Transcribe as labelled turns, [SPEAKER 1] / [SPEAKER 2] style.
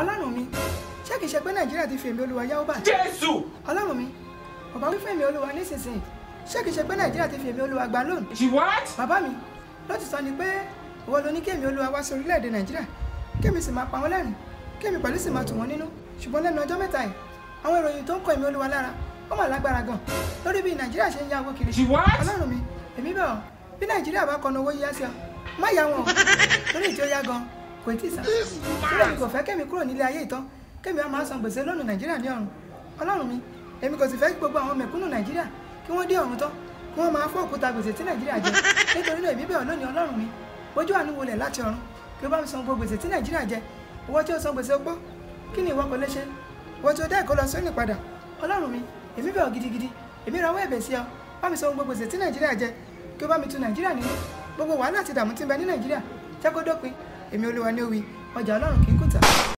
[SPEAKER 1] ọlọ́run mi ṣé kìí ṣe pé nàìjíríà ti fi èmi olúwa yáwó báyìí
[SPEAKER 2] jésù
[SPEAKER 1] ọlọ́run mi bàbá wí fún èmi olúwa nísinsìnyí ṣé kìí ṣe pé nàìjíríà ti fi èmi olúwa gba lónìí
[SPEAKER 2] she what
[SPEAKER 1] bàbá mi lótìtọ́ ni pé ìwọ ló ní kí èmi olúwa wá sí orílẹ̀-èdè nàìjíríà kémi sì máa pa wọ́n lẹ́rìn kémi pẹ̀lú sì máa tù wọ́n nínú ṣùgbọ́n lẹ́nu ọjọ́ mẹ́ta yìí àwọn ìròyìn tó ń kọ èmi olúwa lára ó mà lágbára gan lórí bí nàìjíríà ṣe ń yá owó kiri
[SPEAKER 2] she what
[SPEAKER 1] ọlọ́run mi èmi bẹ̀ ọ́ bí nàìjíríà bá kọnu owó yíyá sí ọ má yá wọn o lórí ìjọ yá gan kò tí ì sàn síbẹ̀ mi kò fẹ́ kémi kúrò nílé ayé ìtàn kémi á máa san gbèsè lónìí nàìjíríà ní ọ̀run ọlọ́run mi èmi kò sì fẹ́ kí gbogbo àwọn mẹ̀kúnnù nàìjíríà kí wọ́n dé ọ̀run tán kí wọ́n máa fọ́ òkúta gbèsè tí nàìjíríà jẹ nítorí náà èmi bẹ̀ ọ́ lónìí ọlọ́run mi bójú àánú wọlé láti ọ̀run kí o bá mi san gbogbo gbèsè tí nàìjíríà jẹ owó tí ó san gbèsè opó kí ni ìwọ kò lè ṣe ìwọ tí ó dá ẹ̀kọ́ lọ sóní padà ọlọ́run mi èmi bẹ̀ ọ́ gidigidi èmi rawọ́ ẹ̀bẹ̀ sí ọ bá mi san gbogbo gbèsè tí nàìjíríà jẹ kí o bá mi tu nàìjíríà nínú gbogbo wàhálà àti ìdààmú tí ń bẹ ní nàìjíríà jẹ́ kó dópin èmi olúwa ní òwì ọjà ọlọ́run kì í kùtà.